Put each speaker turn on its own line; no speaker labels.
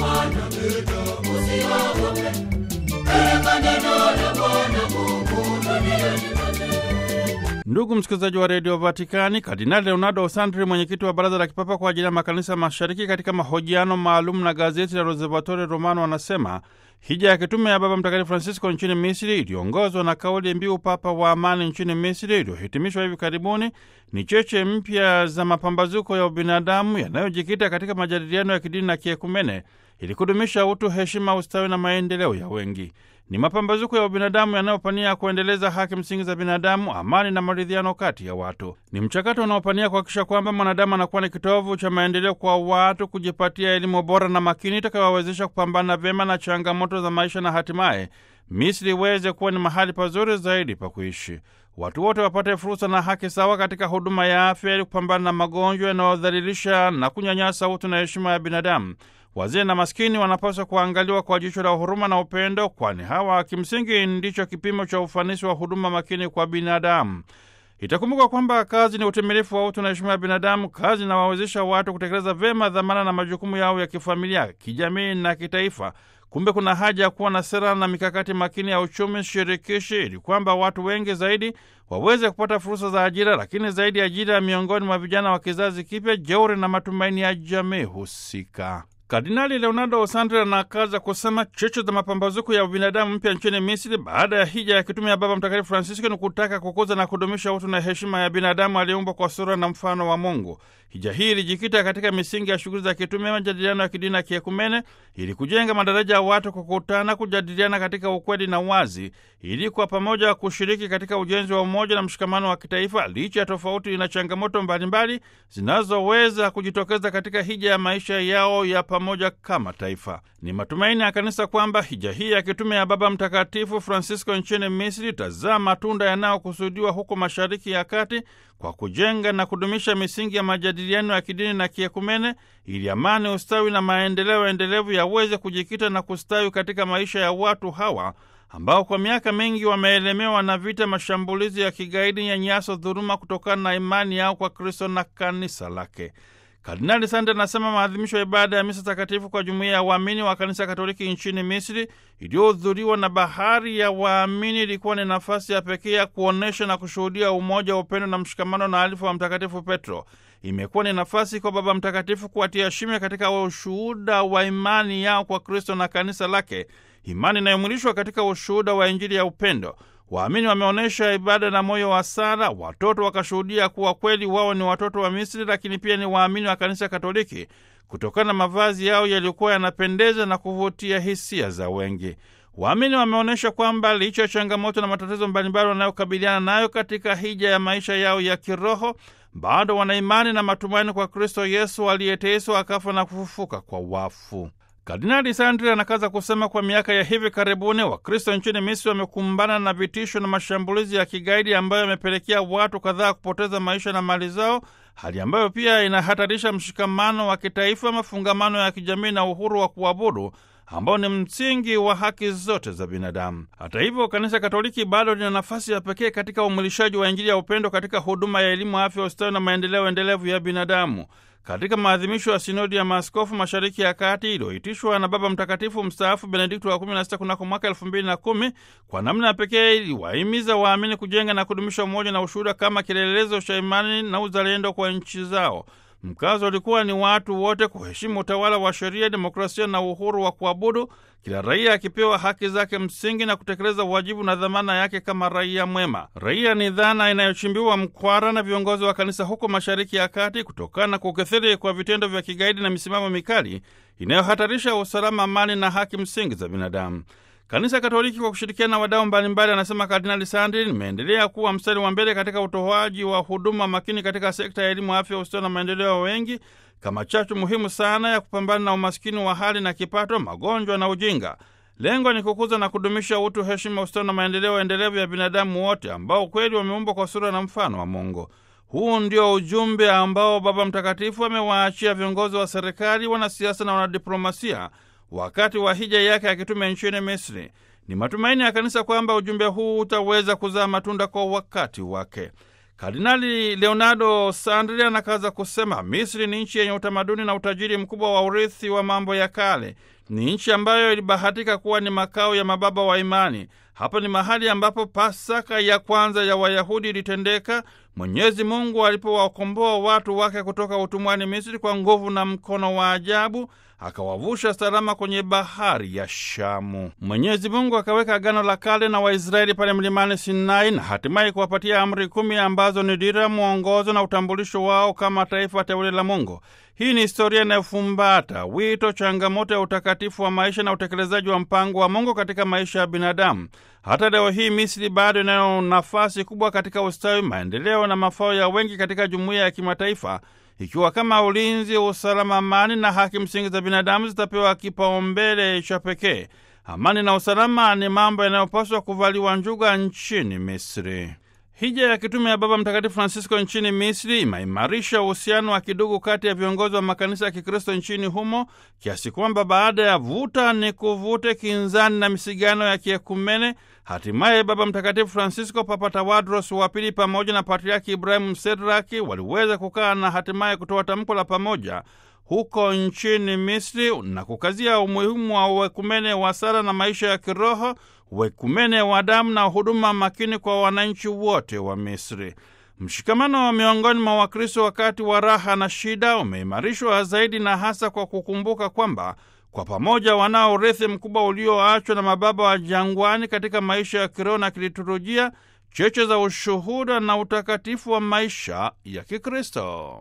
wanapita, usiogope. Peleka neno la Bwana Mungu duniani kote.
Ndugu msikilizaji wa redio Vatikani, Kardinali Leonardo Sandri, mwenyekiti wa baraza la kipapa kwa ajili ya makanisa mashariki, katika mahojiano maalum na gazeti la Osservatore Romano, anasema hija ya kitume ya Baba Mtakatifu Francisco nchini Misri iliongozwa na kauli mbiu Papa wa Amani nchini Misri, iliyohitimishwa hivi karibuni, ni cheche mpya za mapambazuko ya ubinadamu yanayojikita katika majadiliano ya kidini na kiekumene ili kudumisha utu, heshima, ustawi na maendeleo ya wengi. Ni mapambazuko ya ubinadamu yanayopania kuendeleza haki msingi za binadamu, amani na maridhiano kati ya watu. Ni mchakato unaopania kuhakikisha kwamba mwanadamu anakuwa ni kitovu cha maendeleo kwa watu, kujipatia elimu bora na makini itakayowawezesha kupambana vyema na changamoto za maisha na hatimaye Misri iweze kuwa ni mahali pazuri zaidi pa kuishi. Watu wote wapate fursa na haki sawa katika huduma ya afya ili kupambana na magonjwa yanayodhalilisha na kunyanyasa utu na heshima ya binadamu. Wazee na maskini wanapaswa kuangaliwa kwa jicho la huruma na upendo, kwani hawa kimsingi ndicho kipimo cha ufanisi wa huduma makini kwa binadamu. Itakumbuka kwamba kazi ni utimilifu wa utu na heshima ya binadamu. Kazi inawawezesha watu kutekeleza vyema dhamana na majukumu yao ya kifamilia, kijamii na kitaifa. Kumbe kuna haja ya kuwa na sera na mikakati makini ya uchumi shirikishi ili kwamba watu wengi zaidi waweze kupata fursa za ajira, lakini zaidi ajira miongoni mwa vijana wa kizazi kipya, jeuri na matumaini ya jamii husika. Kardinali Leonardo Sandri anakaza kusema cheche za mapambazuko ya ubinadamu mpya nchini Misri baada ya hija ya kitume ya Baba Mtakatifu Francisco ni kutaka kukuza na kudumisha utu na heshima ya binadamu aliyeumbwa kwa sura na mfano wa Mungu. Hija hii ilijikita katika misingi ya shughuli za kitume, majadiliano ya kidini na kiekumene, ili kujenga madaraja ya watu kukutana, kujadiliana katika ukweli na wazi, ili kwa pamoja kushiriki katika ujenzi wa umoja na mshikamano wa kitaifa, licha ya tofauti na changamoto mbalimbali zinazoweza kujitokeza katika hija ya maisha yao ya pamoja kama taifa. Ni matumaini ya kanisa kwamba hija hii ya kitume ya Baba Mtakatifu Francisco nchini Misri itazaa matunda yanayokusudiwa huko Mashariki ya Kati kwa kujenga na kudumisha misingi ya majadiliano ya kidini na kiekumene, ili amani, ustawi na maendeleo endelevu yaweze kujikita na kustawi katika maisha ya watu hawa ambao kwa miaka mingi wameelemewa na vita, mashambulizi ya kigaidi, nyanyaso, dhuluma kutokana na imani yao kwa Kristo na kanisa lake. Kardinali Sande anasema maadhimisho ya ibada ya misa takatifu kwa jumuiya ya waamini wa kanisa Katoliki nchini Misri iliyohudhuriwa na bahari ya waamini ilikuwa ni nafasi ya pekee ya kuonyesha na kushuhudia umoja wa upendo na mshikamano na alifu wa Mtakatifu Petro. Imekuwa ni nafasi kwa Baba Mtakatifu kuwatia shime katika ushuhuda wa imani yao kwa Kristo na kanisa lake, imani inayomwilishwa katika ushuhuda wa Injili ya upendo. Waamini wameonyesha ibada na moyo wa sala, watoto wakashuhudia kuwa kweli wao ni watoto wa Misri, lakini pia ni waamini wa kanisa Katoliki kutokana na mavazi yao yaliyokuwa yanapendeza na kuvutia hisia za wengi. Waamini wameonyesha kwamba licha ya changamoto na matatizo mbalimbali wanayokabiliana nayo katika hija ya maisha yao ya kiroho, bado wana imani na matumaini kwa Kristo Yesu aliyeteswa akafa na kufufuka kwa wafu. Kardinali Sandri anakaza kusema kwa miaka ya hivi karibuni Wakristo nchini Misri wamekumbana na vitisho na mashambulizi ya kigaidi ambayo yamepelekea watu kadhaa kupoteza maisha na mali zao, hali ambayo pia inahatarisha mshikamano wa kitaifa, mafungamano ya kijamii na uhuru wa kuabudu ambao ni msingi wa haki zote za binadamu. Hata hivyo, Kanisa Katoliki bado lina nafasi ya pekee katika umwilishaji wa Injili ya upendo katika huduma ya elimu, afya, ustawi na maendeleo endelevu ya binadamu. Katika maadhimisho ya sinodi ya maaskofu mashariki ya kati iliyoitishwa na Baba Mtakatifu mstaafu Benedikto wa 16 kunako mwaka 2010 kwa namna ya pekee iliwahimiza waamini kujenga na kudumisha umoja na ushuhuda kama kielelezo cha imani na uzalendo kwa nchi zao. Mkazo ulikuwa ni watu wote kuheshimu utawala wa sheria, demokrasia na uhuru wa kuabudu, kila raia akipewa haki zake msingi na kutekeleza wajibu na dhamana yake kama raia mwema. Raia ni dhana inayochimbiwa mkwara na viongozi wa kanisa huko Mashariki ya Kati kutokana na kukithiri kwa vitendo vya kigaidi na misimamo mikali inayohatarisha usalama, amani na haki msingi za binadamu. Kanisa Katoliki kwa kushirikiana na wadau mbalimbali, anasema Kardinali Sandri, limeendelea kuwa mstari wa mbele katika utoaji wa huduma makini katika sekta ya elimu, afya, ustawi na maendeleo ya wengi kama chachu muhimu sana ya kupambana na umaskini wa hali na kipato, magonjwa na ujinga. Lengo ni kukuza na kudumisha utu, heshima, ustawi na maendeleo endelevu ya binadamu wote ambao kweli wameumbwa kwa sura na mfano wa Mungu. Huu ndio ujumbe ambao Baba Mtakatifu amewaachia viongozi wa serikali, wanasiasa na wanadiplomasia wakati wa hija yake ya kitume nchini Misri. Ni matumaini ya kanisa kwamba ujumbe huu utaweza kuzaa matunda kwa wakati wake. Kardinali Leonardo Sandri anakaza kusema Misri ni nchi yenye utamaduni na utajiri mkubwa wa urithi wa mambo ya kale. Ni nchi ambayo ilibahatika kuwa ni makao ya mababa wa imani. Hapa ni mahali ambapo Pasaka ya kwanza ya Wayahudi ilitendeka, Mwenyezi Mungu alipowakomboa watu wake kutoka utumwani Misri kwa nguvu na mkono wa ajabu, akawavusha salama kwenye bahari ya Shamu. Mwenyezi Mungu akaweka agano la kale na Waisraeli pale mlimani Sinai na hatimaye kuwapatia amri kumi ambazo ni dira, mwongozo na utambulisho wao kama taifa teule la Mungu. Hii ni historia inayofumbata wito, changamoto ya utakatifu wa maisha na utekelezaji wa mpango wa Mungu katika maisha ya binadamu. Hata leo hii Misri bado inayo nafasi kubwa katika ustawi, maendeleo na mafao ya wengi katika jumuiya ya kimataifa, ikiwa kama ulinzi, usalama, amani na haki msingi za binadamu zitapewa kipaumbele cha pekee. Amani na usalama ni mambo yanayopaswa kuvaliwa njuga nchini Misri. Hija ya kitume ya Baba Mtakatifu Francisco nchini Misri imeimarisha uhusiano wa kidugu kati ya viongozi wa makanisa ya Kikristo nchini humo kiasi kwamba baada ya vuta ni kuvute, kinzani na misigano ya kiekumene, hatimaye Baba Mtakatifu Francisco, Papa Tawadros wa Pili pamoja na Patriaki Ibrahimu Sedraki waliweza kukaa na hatimaye kutoa tamko la pamoja huko nchini Misri na kukazia umuhimu wa uwekumene wa sala na maisha ya kiroho, uwekumene wa damu na huduma makini kwa wananchi wote wa Misri. Mshikamano wa miongoni mwa Wakristo wakati wa raha na shida umeimarishwa zaidi na hasa kwa kukumbuka kwamba kwa pamoja wanao urithi mkubwa ulioachwa na mababa wa jangwani katika maisha ya kiroho na kiliturujia, cheche za ushuhuda na utakatifu wa maisha ya Kikristo.